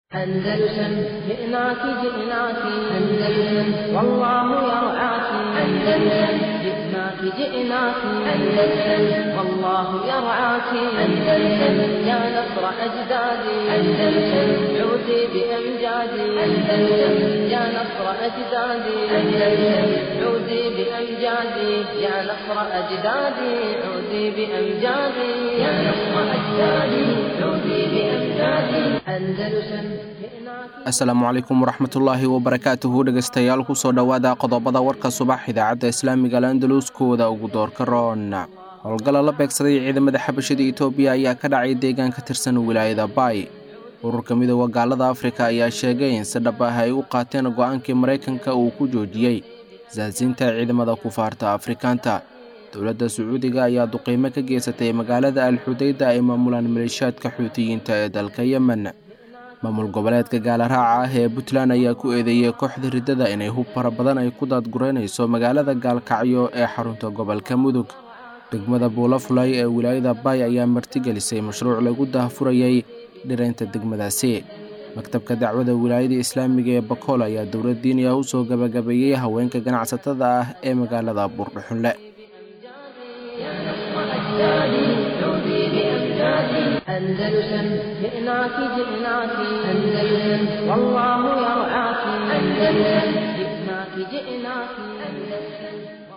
أندلسن جئناك جئناك أندلسن والله يرعاك أندلسن جئناك جئناك أندلسن والله يرعاك أندلسن يا نصر أجدادي أندلسن عودي بأمجادي أندلسن يا نصر أجدادي أندلسن عودي بأمجادي يا نصر أجدادي عودي بأمجادي يا نصر أجدادي عودي بأمجادي أندلسن asalaamu calaykum waraxmatullaahi wabarakaatuhu dhegaystayaal kusoo dhowaada qodobada warka subax idaacadda islaamiga landaluskooda ugu doorka roon howlgalla la beegsaday ciidamada xabashada itoobiya ayaa ka dhacay deegaan ka tirsan wilaayada baay ururka midooda gaalada afrika ayaa sheegay in si dhab ah ay u qaateen go'aankii maraykanka uu ku joojiyey saasiinta ciidamada kufaarta afrikaanta dowladda sacuudiga ayaa duqiimo ka geysatay magaalada alxudayda ay maamulaan maleeshiyaadka xuutiyiinta ee dalka yemen maamul goboleedka gaalaraaca ah ee puntland ayaa ku eedeeyey kooxda riddada inay hub fara badan ay ku daadgureynayso magaalada gaalkacyo ee xarunta gobolka mudug degmada buulafulay ee wilaayada baay ayaa martigelisay mashruuc lagu daahfurayay dhiraynta degmadaasi maktabka dacwada wilaayada islaamiga ee bakool ayaa dowlad diiniya u soo gabagabeeyey haweenka ganacsatada ah ee magaalada buurdhuxunle أندلسن جئناك جئناك أندلسن والله يرعاك أندلسن جئناك جئناك أندلسن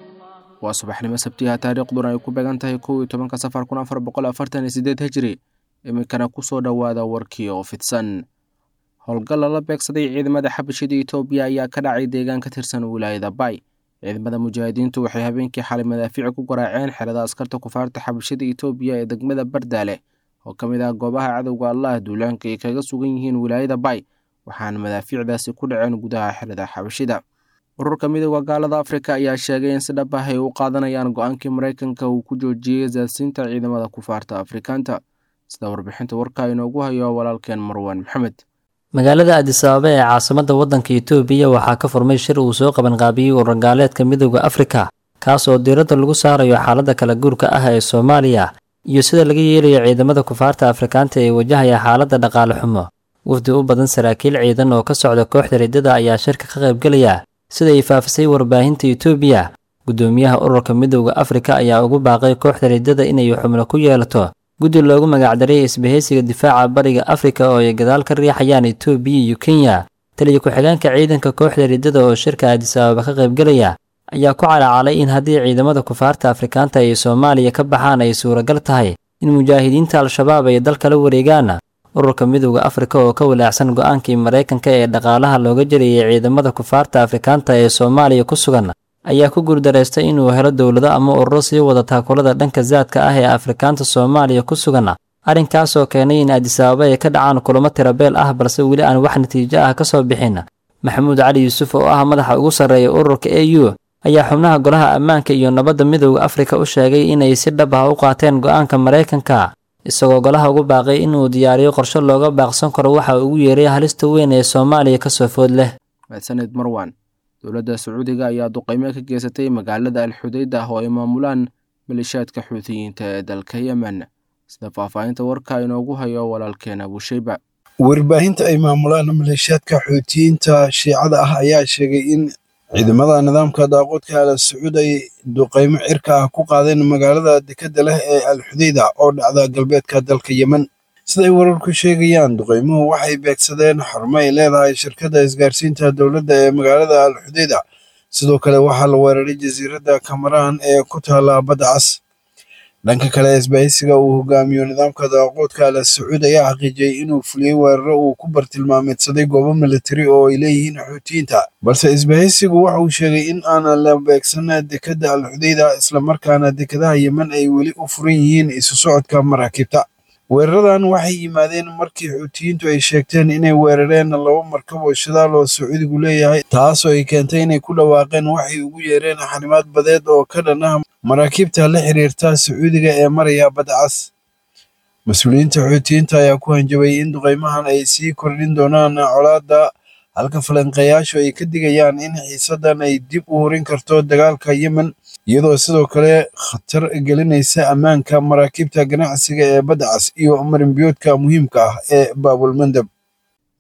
waa subaxnimo sabtiha taariikhduna ay ku beegan tahay kow iyo tobanka safar kun afar boqol afartan iyo sideed hijri iminkana kusoo dhowaada warkii oo fidsan howlgal lala beegsaday ciidamada xabashada itoobiya ayaa ka dhacay deegaan ka tirsan wilaayada baay ciidamada mujaahidiintu waxay habeenkii xalay madaafiic ku garaaceen xerada askarta kufaarta xabashada itoobiya ee degmada bardaale oo ka mid ah goobaha cadowga allah duulaanka ay kaga sugan yihiin wilaayada baay waxaana madaafiicdaasi ku dhaceen gudaha xerada xabashida ururka midooda gaalada afrika ayaa sheegay in si dhab ah ay u qaadanayaan go-aankii maraykanka uu ku joojiyey saasiinta ciidamada kufaarta afrikaanta sida warbixinta warka inoogu hayo walaalkeen marwaan maxamed magaalada adisababa ee caasimadda waddanka itoobiya waxaa ka furmay shir uu soo qabanqaabiyey ururgaaleedka midooda afrika kaas oo diiradda lagu saarayo xaaladda kala guurka ah ee soomaaliya iyo sida laga yeelayo ciidamada kufaarta afrikaanta ee wajahaya xaaladda dhaqaale xumo wafdi u badan saraakiil ciidan oo ka socda kooxda riddada ayaa shirka ka qaybgelaya sida ay faafisay warbaahinta itoobiya guddoomiyaha ururka midooda afrika ayaa ugu baaqay kooxda riddada inay xubno ku yeelato guddi loogu magacdariyay isbahaysiga difaaca bariga afrika oo ay gadaal ka riixayaan itoobiya iyo kenya taliya ku-xigeenka ciidanka kooxda riddada oo shirka adisababa ka qaybgelaya ayaa ku calaacalay in haddii ciidamada kufaarta afrikaanta ay soomaaliya ka baxaan ay suuragal tahay in mujaahidiinta al-shabaab ay dalka la wareegaan ururka midooda afrika oo ka walaacsan go-aankii maraykanka ee dhaqaalaha looga jariyey ciidamada kufaarta afrikaanta ee soomaaliya ku sugan ayaa ku guurdaraystay inuu helo dowlado ama ururo sii wada taakulada dhanka saadka ah ee afrikaanta soomaaliya ku sugan arrinkaas oo keenay in adisababa ay ka dhacaan kulamo tirabeel ah balse weli aan wax natiijo ah ka soo bixin maxamuud cali yuusuf oo ah madaxa ugu sarreeya ururka a u ayaa xubnaha golaha ammaanka iyo nabadda midooda afrika u sheegay inay si dhab ah u qaateen go-aanka maraykanka isagoo golaha ugu baaqay inuu diyaariyo qorshe looga baaqsan karo waxa ugu yeeray halista weyn ee soomaaliya ka soo food leh mahadsaned marwan dowladda sacuudiga ayaa duqaymo ka geysatay magaalada alxudayda oo ay maamulaan maleeshiyaadka xuutiyiinta ee dalka yemen sida faahfaahinta warka inoogu hayo walaalkeen abushayba warbaahinta ay maamulaan maleeshiyaadka xuutiyiinta shiicada ah ayaa sheegay in ciidamada nidaamka daaqoodka al sacuud ay duqaymo cirka ah ku qaadeen magaalada dekadda leh ee alxudayda oo dhacda galbeedka dalka yemen siday wararku sheegayaan duqaymuhu waxay beegsadeen xarumo ay leedahay shirkadda isgaarsiinta dowladda ee magaalada alxudayda sidoo kale waxaa la weeraray jasiiradda kamaraan ee ku taala badda cas dhanka kale isbahaysiga uu hogaamiyo nidaamka daaqoodka al sacuud ayaa xaqiijiyey inuu fuliyey weeraro uu ku bartilmaameedsaday goobo militari oo ay leeyihiin xuutiyiinta balse isbahaysigu waxa uu sheegay in aan la beegsan dekadda alxudayda islamarkaana dekadaha yemen ay weli u furan yihiin isu socodka maraakiibta weeraradan waxay yimaadeen markii xuutiyiintu ay sheegteen inay weerareen laba markab oo shidaal oo sacuudigu leeyahay taasoo ay keentay inay ku dhawaaqeen waxay ugu yeereen xanimaad badeed oo ka dhan ah maraakiibta la xiriirta sacuudiga ee maraya badda cas mas-uuliyiinta xuutiyiinta ayaa ku hanjabay in duqaymahan ay sii kordhin doonaan colaadda halka falanqeeyaashu ay ka digayaan in xiisaddan ay dib u horin karto dagaalka yemen iyadoo sidoo kale khatar gelinaysa ammaanka maraakiibta ganacsiga ee badda cas iyo marinbiyoodka muhiimka ah ee baabulmandab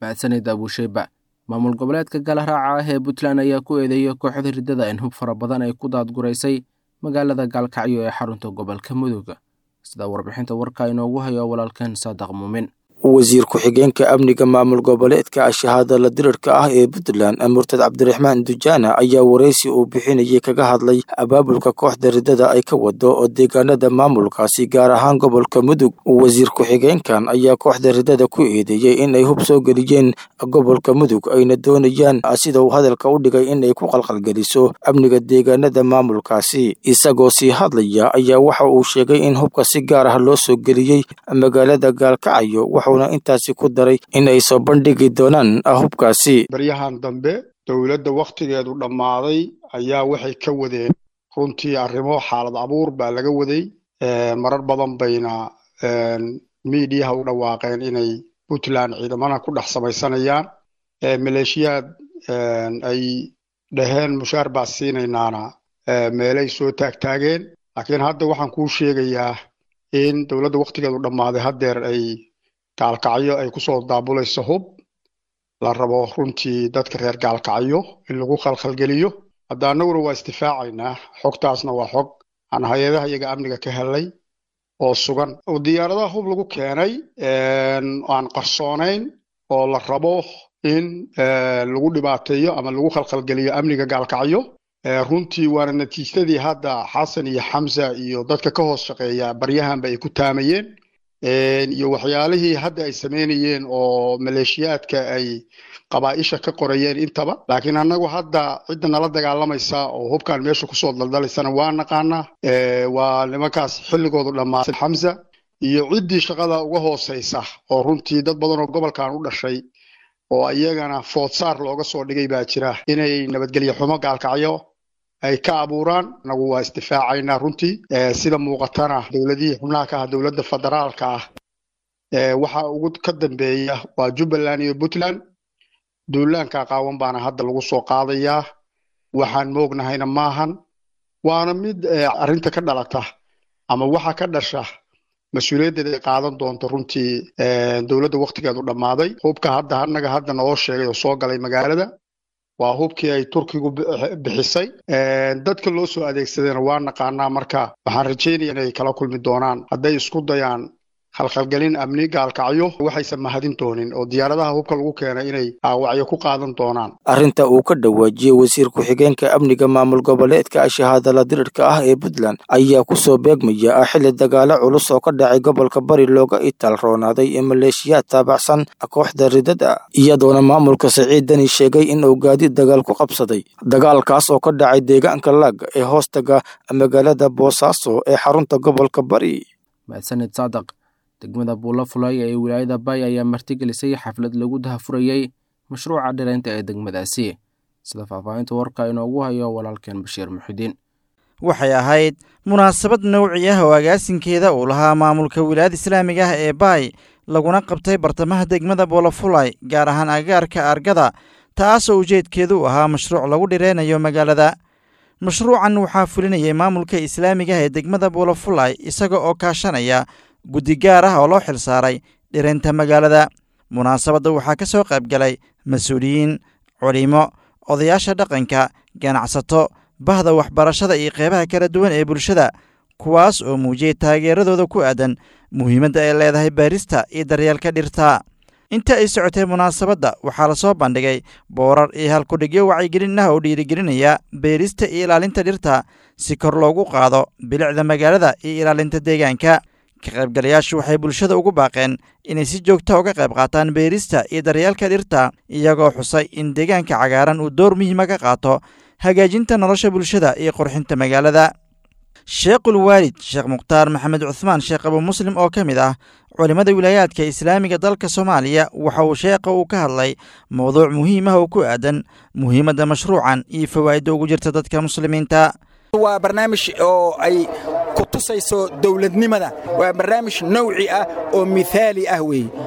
mahadsanid abuusheyba maamul goboleedka galaraaca ah ee puntland ayaa ku eedeeyay kooxda riddada in hub fara badan ay ku daadguraysay magaalada gaalkacyo ee xarunta gobolka mudug sida warbixinta warka inoogu hayo walaalkan saadaq muumin wasiir ku-xigeenka amniga maamul goboleedka shahaadala dirirka ah ee puntland murtad cabdiraxmaan dujaana ayaa waraysi uu bixinayay kaga hadlay abaabulka kooxda riddada ay ka wado oo deegaanada maamulkaasi gaar ahaan gobolka mudug wasiir ku-xigeenkan ayaa kooxda riddada ku eedeeyey inay hub soo geliyeen gobolka mudug ayna doonayaan sida uu hadalka u dhigay inay ku qalqalgeliso amniga deegaanada maamulkaasi isagoo sii hadlaya ayaa waxa uu sheegay in hubka si gaar ah loo soo geliyey magaalada gaalkacyo intaasi ku daray in ay soo bandhigi doonaan hubkaasi baryahan dambe dowladda wakhtigeedu dhammaaday ayaa waxay ka wadeen runtii arrimo xaalad abuur baa laga waday marar badan bayna miidiyaha u dhawaaqeen inay puntland ciidamana ku dhex samaysanayaan maleeshiyaad ay dhaheen mushaar baa siinaynaana meelay soo taagtaageen laakiin hadda waxaan kuu sheegayaa in dowladda wakhtigeedu dhammaaday haddeer ay gaalkacyo ay kusoo daabulayso hub la rabo runtii dadka reer gaalkacyo in lagu khalkhalgeliyo hadda annaguna waa isdifaacaynaa xogtaasna waa xog aan hay-adaha iyaga amniga ka helay oo sugan diyaaradaha hub lagu keenay aan qarsoonayn oo la rabo in lagu dhibaateeyo ama lagu khalkhalgeliyo amniga gaalkacyo runtii waana natiijadii hadda xasan iyo xamsa iyo dadka ka hoos shaqeeya baryahanba ay ku taamayeen iyo waxyaalihii hadda ay sameynayeen oo maleeshiyaadka ay qabaa'isha ka qorayeen intaba laakiin annagu hadda cidda nala dagaalamaysa oo hubkan meesha kusoo daldalaysana waa naqaanaa waa nimankaas xilligoodu dhammaatay xamsa iyo ciddii shaqada uga hooseysa oo runtii dad badan oo gobolkan u dhashay oo iyagana foodsaar looga soo dhigay baa jira inay nabadgelyo xumo gaalkacyo ay ka abuuraan anagu waa isdifaacaynaa runtii sida muuqatana dowladihii xubnaha ka ah dowladda federaalka ah waxa ugu ka dambeeya waa jubbaland iyo puntland duulaanka qaawan baana hadda lagu soo qaadayaa waxaan moognahayna maahan waana mid arrinta ka dhalata ama waxa ka dhasha mas-uuliyaddeeda ay qaadan doonto runtii dowladda wakhtigeedu dhammaaday hubka hadda annaga hadda naloo sheegay oo soo galay magaalada waa hubkii ay turkigu bixisay dadka loo soo adeegsadayna waa naqaanaa marka waxaan rajeynaya inay kala kulmi doonaan hadday isku dayaan khalkhalgelin amni gaalkacyo waxaysan mahadin doonin oo diyaaradaha hubka lagu keenay inay aawacyo ku qaadan doonaan arrinta uu ka dhawaajiyey wasiir ku-xigeenka amniga maamul goboleedka shahaadala dirirka ah ee puntland ayaa kusoo beegmaya xilli dagaalo culus oo ka dhacay gobolka bari looga itaal roonaaday ee maleeshiyaad taabacsan kooxda ridada iyadoona maamulka siciid dani sheegay in uu gaadiid dagaal ku qabsaday dagaalkaas oo ka dhacay deegaanka laag ee hoostaga magaalada boosaaso ee xarunta gobolka bari mahadsanid saadaq degmada buulo fulay ee wilaayada bay ayaa martigelisay xaflad lagu dahafurayey mashruuca dhiraynta ee degmadaasi sida faahfaahinta warka inoogu hayo walaalkeen bashiir muxidiin waxay ahayd munaasabad nowci ah oo agaasinkeeda uu lahaa maamulka wilaayada islaamiga ah ee baay laguna qabtay bartamaha degmada buulafulay gaar ahaan agaarka argada taasoo ujeedkeedu u ahaa mashruuc lagu dhireynayo magaalada mashruucan waxaa fulinayay maamulka islaamiga ah ee degmada buulafulay isaga oo kaashanaya guddi gaar ah oo loo xil saaray dhiraynta magaalada munaasabadda waxaa ka soo qayb galay mas-uuliyiin culimo odayaasha dhaqanka ganacsato bahda waxbarashada iyo qeybaha kala duwan ee bulshada kuwaas oo muujiyey taageeradooda ku aadan muhiimadda ay leedahay baarista iyo daryeelka dhirta inta ay socotay munaasabadda waxaa lasoo bandhigay boorar iyo halkudhigyo wacyigelin ah oo dhiirigelinaya beerista iyo ilaalinta dhirta si kor loogu qaado bilicda magaalada iyo ilaalinta deegaanka ka qaybgalayaashu waxay bulshada ugu baaqeen inay si joogta uga qayb qaataan beerista iyo daryeelka dhirta iyagoo xusay in deegaanka cagaaran uu door muhiima ka qaato hagaajinta nolosha bulshada iyo qurxinta magaalada sheekhul waalid sheekh mukhtaar maxamed cuhmaan sheekh abu muslim oo ka mid ah culimmada wilaayaadka islaamiga dalka soomaaliya waxa uu sheekha uu ka hadlay mowduuc muhiim ah oo ku aadan muhiimadda mashruucan iyo fawaa'idda ugu jirta dadka muslimiinta waa barnaamij oo ay ku tusayso dowladnimada waa barnaamij nowci ah oo mithaali ah weeye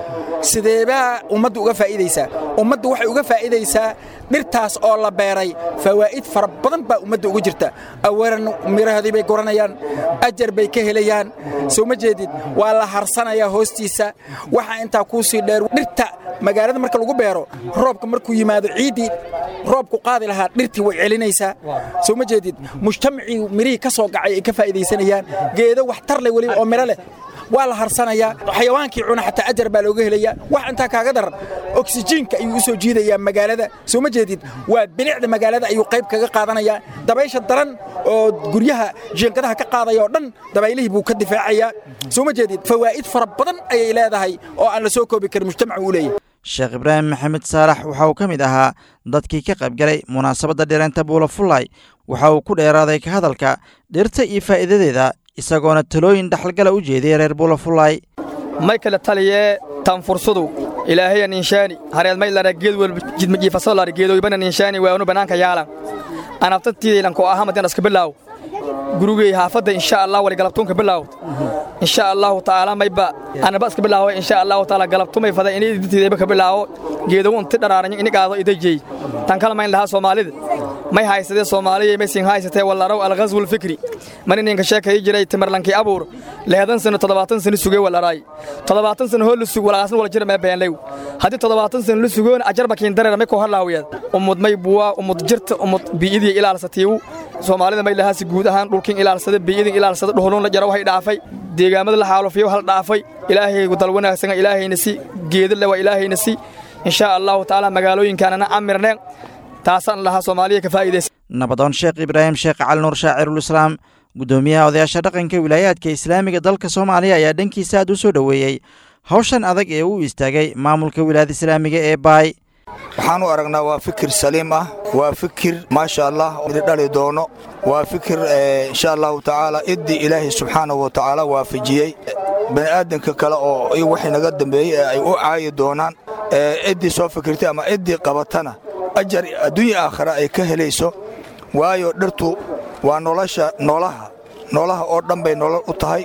sideebaa ummaddu uga faa'iidaysaa ummaddu waxay uga faa'iidaysaa dhirtaas oo la beeray fawaa'id fara badan baa ummadda ugu jirta awalan mirahoodii bay guranayaan ajar bay ka helayaan soo ma jeedid waa la harsanayaa hoostiisa waxaa intaa kuu sii dheer dhirta magaalada marka lagu beero roobka markuu yimaado ciiddii roobku qaadi lahaa dhirtii way celinaysaa soo ma jeedid mujtamacii mirihii ka soo gacay ay ka faa'iidaysanayaan geedo waxtar leh weliba oo miro leh waa la harsanayaa xayawaankii cuna xataa ajar baa looga helayaa wax intaa kaaga daran oksijiinka ayuu u soo jiidayaa magaalada soo ma jeedid waa bilicda magaalada ayuu qayb kaga qaadanayaa dabaysha daran oo guryaha jiinkadaha ka qaadaya oo dhan dabaylihii buu ka difaacayaa soo ma jeedid fawaa'id fara badan ayay leedahay oo aan la soo koobi karin mujtamacu uu leeyahay sheekh ibraahim maxamed saalax waxa uu ka mid ahaa dadkii ka qaybgalay munaasabadda dhireenta buulafullay waxa uu ku dheeraaday ka hadalka dhirta iyo faa'iidadeeda isagoona talooyin dhaxalgala u jeediyey reer buulafullay may kale taliyee tanfursadu ilaahayan inshaani hareed may lara geed wel jidmajiifaso lara geedoybana inshaani waanu bannaanka yaalan anaftattiidaylanko ahamadian iska bilaaw gurigey haafadda insha allah wali galabtuunka bilaaw insha allahu tacaala mayba anaba iska bilaawo insha allahu taala galabtumay fada inay dintiidayba ka bilaawo geedow inti dharaaranyo ini qaado idajey tan kala mayn lahaa soomaalida may haysadee soomaaliya may siin haysatee wallaraw alghazwu lfikri man ininka sheekayi jiray timarlankii abuur lehedan sano toddobaatan sano sugee walaraay toddobaatan sano hoo la sug walaqaasan wala jira mee beenlew haddii toddobaatan sano la sugoon ajarba kiin dareera may koo halaawiyaad ummud may buwaa ummud jirta ummud bii'idii ilaalsatiiwu soomaalida may lahaasi guud ahaan dhulkin ilaalsada bii'idin ilaalsada dhuhulun la jara waxay dhaafay deegaamada la xaalufiyo hal dhaafay ilaahaygu dal wanaagsana ilaahayna si geedale waa ilaahayna si insha allahu tacaala magaalooyinkaanana amirneen taasaan lahaa soomaaliya ka faa'iidaysa nabadoon sheekh ibraahim sheekh cali nuur shaacirulislaam guddoomiyaha odayaasha dhaqanka wilaayaadka islaamiga dalka soomaaliya ayaa dhankiisa aad u soo dhoweeyey hawshan adag ee uu istaagay maamulka wilaayada islaamiga ee baay waxaan u aragnaa waa fikir saliim ah waa fikir maasha allah dhali doono waa fikir insha allahu tacaala iddii ilaahay subxaanahu wa tacaala waafajiyey bani'aadanka kale oo waxay naga dambeeyey ee ay u caayi doonaan ciddii soo fikirtay ama ciddii qabatana ajar adduunya aakhira ay ka helayso waayo dhirtu waa nolosha noolaha noolaha oo dhan bay nolol u tahay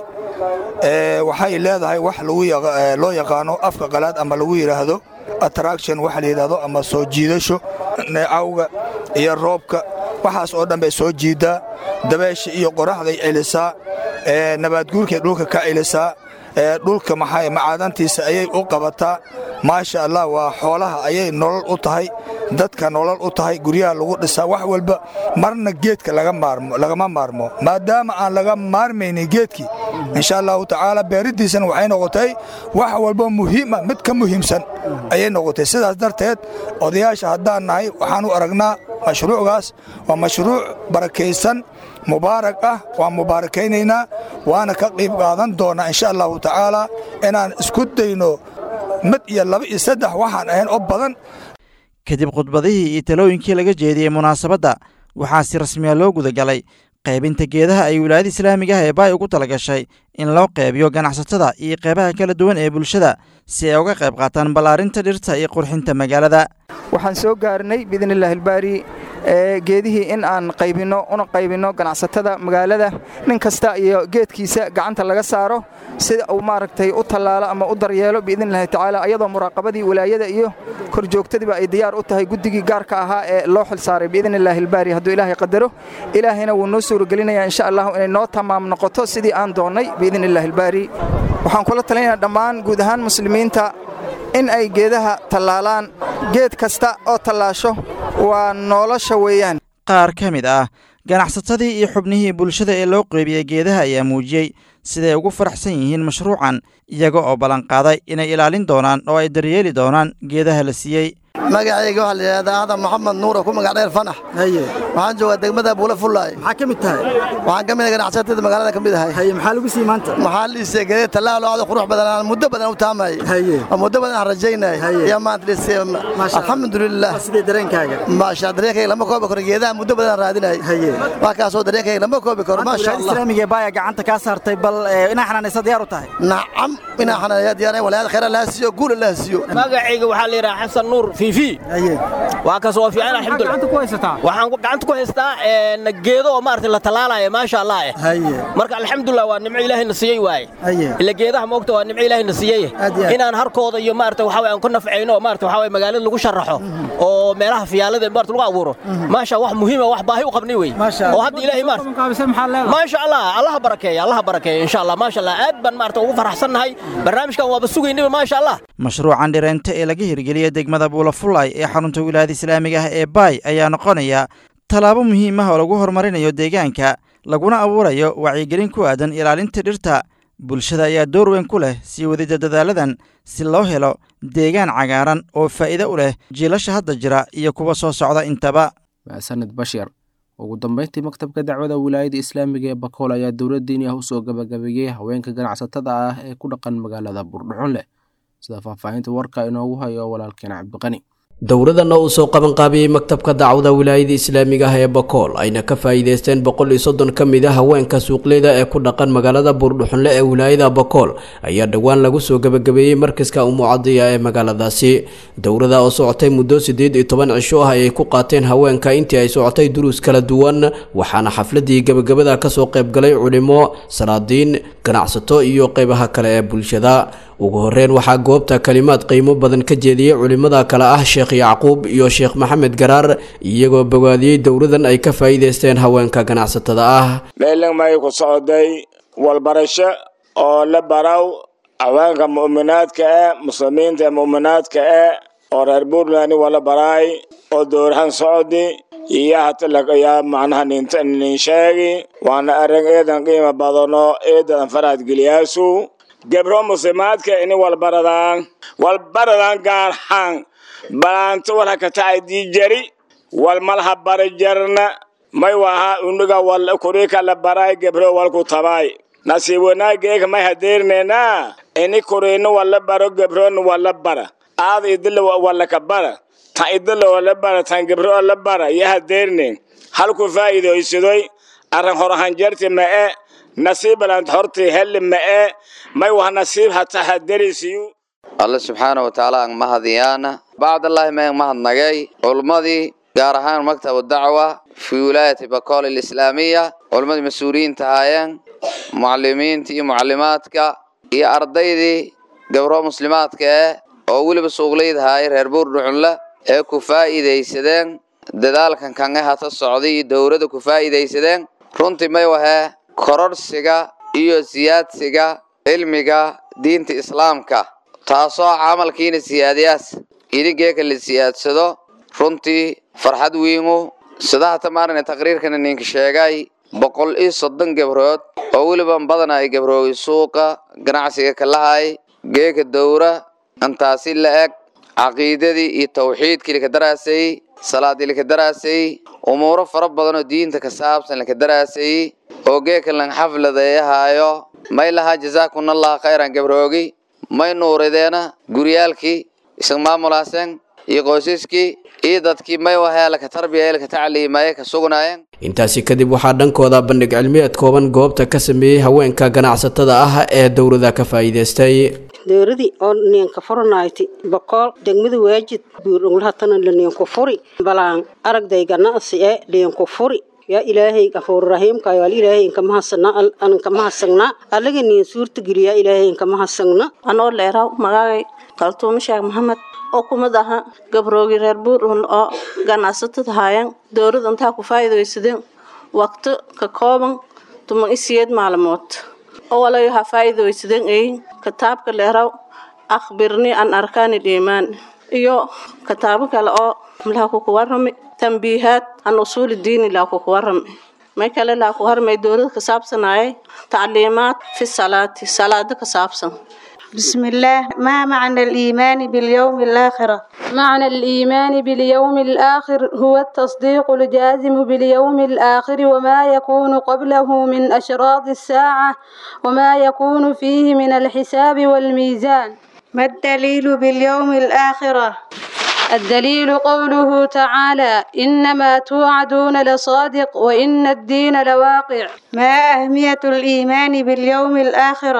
waxay leedahay wax loo yaqaano afka qalaad ama lagu yidhaahdo attraction waxa la yidhaahdo ama soo jiidasho neecawga iyo roobka waxaas oo dhan bay soo jiiddaa dabeesha iyo qoraxday celisaa nabaadguurkay dhulka ka celisaa dhulka maxay macaadantiisa ayay u qabataa maasha allah waa xoolaha ayay nolol u tahay dadka nolol u tahay guryaha lagu dhisaa wax walba marna geedka lagama maarmo maadaama aan laga maarmaynin geedkii insha allahu tacaala beeriddiisana waxay noqotay wax walba muhiima mid ka muhiimsan ayay noqotay sidaas darteed odayaasha haddaan nahay waxaan u aragnaa mashruucgaas waa mashruuc barakaysan mubaarak ah waan mubaarakaynaynaa waana ka qiib qaadan doonnaa insha allahu tacaala inaan isku dayno mid iyo laba iyo saddex waxaan ahayn oo badan kadib khudbadihii iyo talooyinkii laga jeediyey munaasabadda waxaa si rasmiya loo gudagalay qaybinta geedaha ay wilaayada islaamiga ah ee baay ugu tala gashay in loo qaybiyo ganacsatada iyo qaybaha kala duwan ee bulshada si ay uga qayb qaataan ballaarinta dhirta iyo qurxinta magaalada waxaan soo gaarnay biidnillaahi albaari geedihii in aan qaybinno una qaybinno ganacsatada magaalada nin kasta iyo geedkiisa gacanta laga saaro sida uu maaragtay u tallaalo ama u daryeelo biidnillahi tacaala ayadoo muraaqabadii wilaayada iyo korjoogtadiiba ay diyaar u tahay guddigii gaarka ahaa ee loo xil saaray biidnillaahi albaari hadduu ilaahay qadaro ilaahayna wuu noo suuragelinayaa insha allahu inay noo tamaam noqoto sidii aan doonnay biidnillahi albaari waxaan kula talinaynaa dhammaan guud ahaan muslimiinta in ay geedaha tallaalaan geed kasta oo tallaasho waa nolosha weeyaan qaar ka mid ah ganacsatadii iyo xubnihii bulshada ee loo qeybiyey geedaha ayaa muujiyey siday ugu faraxsan yihiin mashruucan iyaga oo ballanqaaday inay ilaalin doonaan oo ay daryeeli doonaan geedaha la siiyey magacayga waxaa la yidhahdaa aadan maxamed nuura ku magac dheer fanax waxaan joogaa degmada buula fullaay maxaa ka mid tahay waxaan ka mid ahay ganacsatada magaalada ka mid ahay haye maxaa lagu sii maanta maxaa liisay geeda tallaal oo aad qurux badan aan muddo badan u taamayay haye oo muddo badan aan rajaynay ayaa maanta liisay alxamdulilah sidee dareenkaaga maasha dareenkayga lama koobi karo geedaha muddo badan aan raadinay haye wax kaasoo dareenkayga lama koobi karo maasha allah islaamiga baaya gacanta kaa saartay bal inaa xanaanaysa diyaar u tahay nacam inaa xanaanaya diyaar walaal khayr allah siiyo guul allah siiyo magacayga waxaa la yidhaha xasan nuur fiifi waa kas oo fiican alxamdulillah gacanta ku haysataa waxaan gacanta ku haystaa een geedo oo maartay la talaalayo maasha Allah eh haye marka alxamdulillah waa nimco ilaahay na siiyey waaye haye ila geedaha moogta waa nimco ilaahay na siiyey Aad iyo aad. inaan harkooda iyo maartay waxa weeye aan ku nafceyno oo maartay waxa weeye magaalada lagu sharaxo oo meelaha fiyaalada maartay lagu abuuro maasha wax muhiim ah wax baahi u qabnay wey Maasha oo hadda ilaahay maartay qaabisay maxaa leedahay maasha Allah Allah barakeeyo Allah barakeeyo insha Allah maasha Allah aad baan maartay ugu faraxsannahay barnaamijkan waaba sugaynay maasha Allah mashruucan dhireente ee laga hirgeliyey degmada buulafulay ee xarunta wilaayada islaamiga ah ee baay ayaa noqonaya tallaabo muhiim ah oo lagu horumarinayo deegaanka laguna abuurayo wacyigelin ku aadan ilaalinta dhirta bulshada ayaa door weyn ku leh sii wadida dadaaladan si loo helo deegaan cagaaran oo faa'iido u leh jiilasha hadda jira iyo kuwa soo socda intaba maasanid bashir ugu dambeyntii maktabka dacwada wilaayada islaamiga ee bakool ayaa dowlad diini ah usoo gabagabeeyey haweenka ganacsatada ah ee ku dhaqan magaalada buurdhuxun leh sida faahfaahinta warka inoogu hayo walaalkeena cabdiqani dowladana uu soo qabanqaabiyey maktabka dacwada wilaayada islaamiga ah ee bakool ayna ka faa'iideysteen boqol iyo soddon ka mid a haweenka suuqleyda ee ku dhaqan magaalada buurdhuxunle ee wilaayada bakool ayaa dhowaan lagu soo gebagabeeyey markaska umucadiya ee magaaladaasi dowlada oo socotay muddo siddeed iyo toban cisho ah ayay ku qaateen haweenka intii ay socotay duruus kala duwan waxaana xafladii gebagabada kasoo qaybgalay culimo salaadiin ganacsato iyo qeybaha kale ee bulshada ugu horeyn waxaa goobta kalimaad qiimo badan ka jeediyey culimada kale ah sheekh yacquub iyo sheekh maxamed garaar iyagoo bogaadiyey dowladan ay ka faa'iideysteen haweenka ganacsatada ah meelin may ku socday walbarasho oo la baraw haweenka mu'minaadka eh muslimiinta ee mu'minaadka eh oo reer puntland wala baraay oo dowrahan socdi iyo hata lagayaa macnaha ninta nin sheegi waana arrin eedan qiimo badano eedan faraad geliyaasu gebro muslimaadka ini walbaradaan walbaradaan gaarhaan balaanto walha katacay diijari walmalha bara jarna may waha uniga wal kurika la baray gebro walku tabay nasiib wanaageega may hadeernena ini kurino wala baro gebron wala bara aad idila wala ka bara tan idila wala bara tan gebro la bara ya hadeerne halku faa'iidaysadoy arran horahan jarti ma e nasiib balant horti heli ma e may wah nasiib hata haderisiyu alle subxaana wa tacaala aan mahadiyaana bacdallaahi mayan mahadnagay culummadii gaar ahaan maktabu dacwa fii wilaayati bakool alislaamiya culummadii mas-uuliyiinta ahaayeen mucalimiinta iyo mucalimaadka iyo ardaydii gabro muslimaadka eh oo weliba suuqleyda ahaayay reer buurdhucunle ee ku faa'iidaysadeen dadaalkan kange hata socday iyo dowladda ku faa'iidaysadeen runtii may wahee kororhsiga iyo siyaadsiga cilmiga diinta islaamka taasoo camalkiina siyaadiyaas idinkeeka la siyaadsado runtii farxad wiingu sida hata maarina taqriirkana ninka sheegay boqol iyo soddon gabrood oo weliba badan ay gabroogi suuqa ganacsiga kalahay geeka dowra intaasi la eg caqiidadii iyo tawxiidkii laka daraasay salaadii laka daraasay umuuro fara badan oo diinta ka saabsan laka daraasay oo geeka lan xafladeeyahaayo may lahaa jasaakunallah khayran gabroogi may nuurideena guryaalkii isag maamulaaseen iyo qoysaskii iyo dadkii may wahee laka tarbiya laka tacliimaye ka sugnaayeen intaasi kadib waxaa dhankooda bandhig cilmiyeed kooban goobta ka sameeyey haweenka ganacsatada ah ee dowlada ka faa'iideystay dowladii oo ninka furanayti boqol degmada waajid buurunglahatana laniinku furi balaan aragday ganacsi ee liinku furi yaa ilaahay gafuur rahiimka yaal ilaahay inka mahasana an inka mahasagna allaga niin suurta geliya ilaahay inka mahasagna anoo leeraw magaagay kaltuumo sheekh maxamed oo kumid aha gabroogi reer buurun oo ganacsatada haayeen dowladda intaa ku faa'iidaysadeen waqti ka kooban tuman isiyeed maalmood oo walayo ha faa'iidaysadeen ay kitaabka leeraw akhbirni an arkaani dhiimaan iyo kitaabo kale oo laha kuku warrami tambiihaad an usuuli diini laa kuku warrami may kale laa ku harmay dowlada ka saabsanaaye tacliimaad fi salaati salaado ka saabsan بسم الله ما معنى الإيمان باليوم الآخرة معنى الإيمان باليوم الآخر هو التصديق الجازم باليوم الآخر وما يكون قبله من أشراط الساعة وما يكون فيه من الحساب والميزان ما الدليل باليوم الآخرة الدليل قوله تعالى إنما توعدون لصادق وإن الدين لواقع ما أهمية الإيمان باليوم الآخرة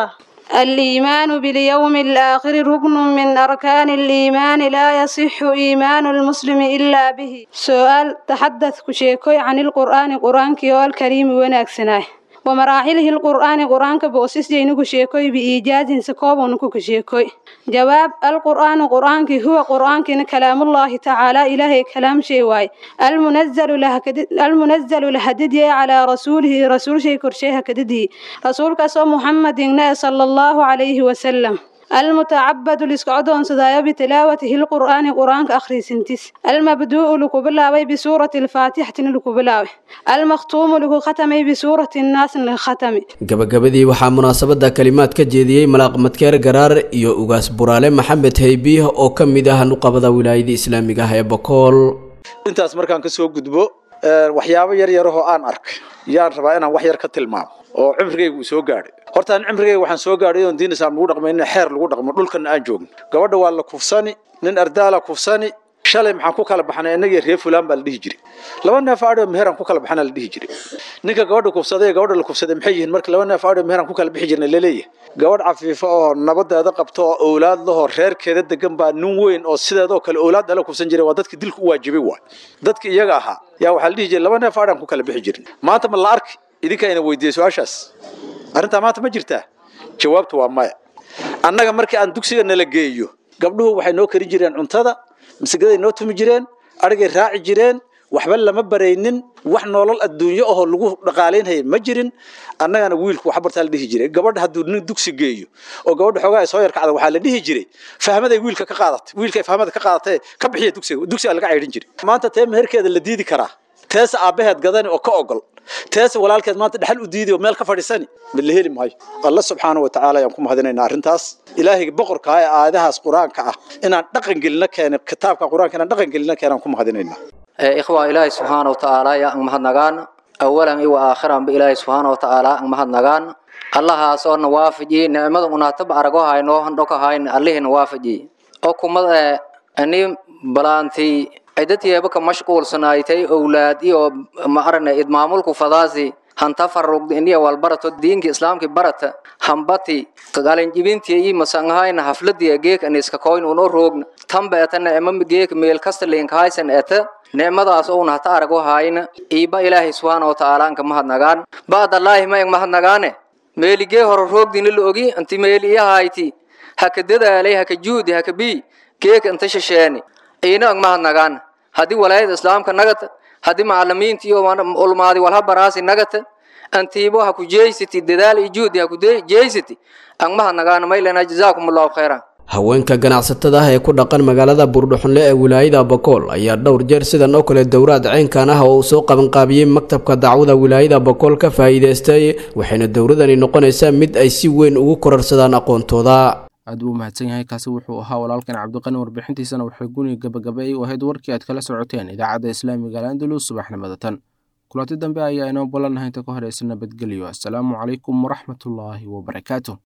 الإيمان باليوم الآخر ركن من أركان الإيمان لا يصح إيمان المسلم إلا به سؤال تحدث كشيكوي عن القرآن قرآن كيو الكريم وناكسناه ومراحله القرآن قرآن كبوسيس جينو كشيكوي بإيجاز سكوب ونكو كشيكوي جواب القرآن قرآن كي هو قرآن كي كلام الله تعالى إلهي كلام شيء واي المنزل له المنزل لهددي على رسوله رسول شيء كرشيه كددي رسول كسو محمد صلى الله عليه وسلم المتعبد لسكعدون سدايا بتلاوته القرآن قرآن أخري سنتس المبدوء لكبلاوي بسورة الفاتحة لكبلاوي المختوم لكو ختمي بسورة الناس للختم gabagabadii waxaa munaasabada kalimaad ka jeediyey malaaq madkeer garaar iyo ugaas buraale maxamed haybiih oo ka mid ah nuqabada wilaayada islaamiga ah ee bokool intaas markaan kasoo gudbo waxyaabo yar yarahoo aan arkay yaan rabaa inaan wax yar ka tilmaamo oo cimrigayga uu soo gaadhay horta aan cimrigayga waxaan soo gaadhay oon diin islaam lagu dhaqmay in xeer lagu dhaqmo dhulkana aan joogno gabadha waa la kufsani nin ardaala kufsani shalay maxaan ku kala baxnay innagii reer fulaan baa la dhihi jiray laba neef aadho meheraan ku kala baxana la dhihi jiray ninka gabadha kufsaday ee gabadha la kufsaday maxay yihiin marka laba neef aadho meheraan ku kala bixi jirnay laleeyahay gabadh cafiifo oo nabadeeda qabto oo owlaad lahoo reerkeeda degan baa nin weyn oo sideedoo kale owlaad dhala kufsan jiray waa dadka dilka u waajibay waay dadka iyaga ahaa yaa waxaa la dhihi jiray laba neef aadhaan ku kala bixi jirnay maanta ma la arki idinkaa ina weydiiyey su-aashaas arrintaa maanta ma jirtaa jawaabtu waa maya annaga markii aan dugsiga nala geeyo gabdhuhu waxay noo karin jireen cuntada masagaday noo tumi jireen adhigay raaci jireen waxba lama baraynin wax nolol adduunyo ahoo lagu dhaqaalaynhaya ma jirin annagana wiilku wax bartaa la dhihi jiray gabadha hadduu nin dugsi geeyo oo gabadha xoogaa ay soo yarkacda waxaa la dhihi jiray fahmaday wiilka ka qaadatay wiilkay fahmada ka qaadatay ka bixiya dugsiga dugsiga laga caydhin jiray maanta tee meherkeeda la diidi karaa teesa aabbaheed gadani oo ka ogol teesa walaalkeed maanta dhexal u diidi oo meel ka fadhiisani ma la heli maayo alla subxaana wa tacaala ayaan ku mahadinaynaa arrintaas ilaahayga boqorka ah ee aayadahaas qur-aanka ah inaan dhaqan gelina keena kitaabka qur-aanka inaan dhaqan gelina keenaan ku mahadinaynaa ikhwa ilaahay subxaana wa tacaala yaa ang mahadnagaan awalan iyo aakhiran ba ilaahay subxaana wa tacaala ang mahadnagaan allahaas oo na waafajiye nicmada unaataba arago hayno handhoka hayn allihina waafajiye oo kumad ani balaantii ciddadyeeba ka mashquulsanaaytay owlaad iyo ma arane idmaamulku fadaasi hanta farugda iniya walbarato diinka islaamki barata hambati kagalinjibintiya iyo masangahayna hafladiya geek aniska koyn uno roogna tamba etana ema geek meel kasta linkahaysan eta nicmadaas ouna hata arago hayna iiba ilaahay subxaana wa tacaala anka mahadnagaan ba'dallaahi ma eng mahadnagaane meeligee hore roogdina la ogi anti meeli iyahayti haka dadaalay haka juudi haka bii geek anta shisheeni iina ang mahadnagaan haddii walaayada islaamka nagata haddii macalimiinta iyo ulmaadi walha baraasi nagata antiibo ha ku jeysati dadaal iyo juhdi ha ku jeysati ang mahadnagaan maylana jazaakum allahu khayran haweenka ganacsatada ah ee ku dhaqan magaalada buurdhuxunle ee wilaayada bakool ayaa dhowr jeer sidan oo kale dowraad ceynkan ah oo uu soo qabanqaabiyey maktabka dacwada wilaayada bakool ka faa'iidaystay waxayna dowradani noqonaysaa mid ay si weyn ugu korarsadaan aqoontooda aad buu mahadsan yahay kaasi wuxuu ahaa walaalkan cabdiqani warbixintiisana waxay guniga gabagabay u ahayd warkii aad kala socoteen idaacadda islaamiga alandalus subaxnimada tan kulanti dambe ayaa inoo ballannahay inta ka horeysa nabadgelyo assalaamu calaykum waraxmatullaahi wabarakaatu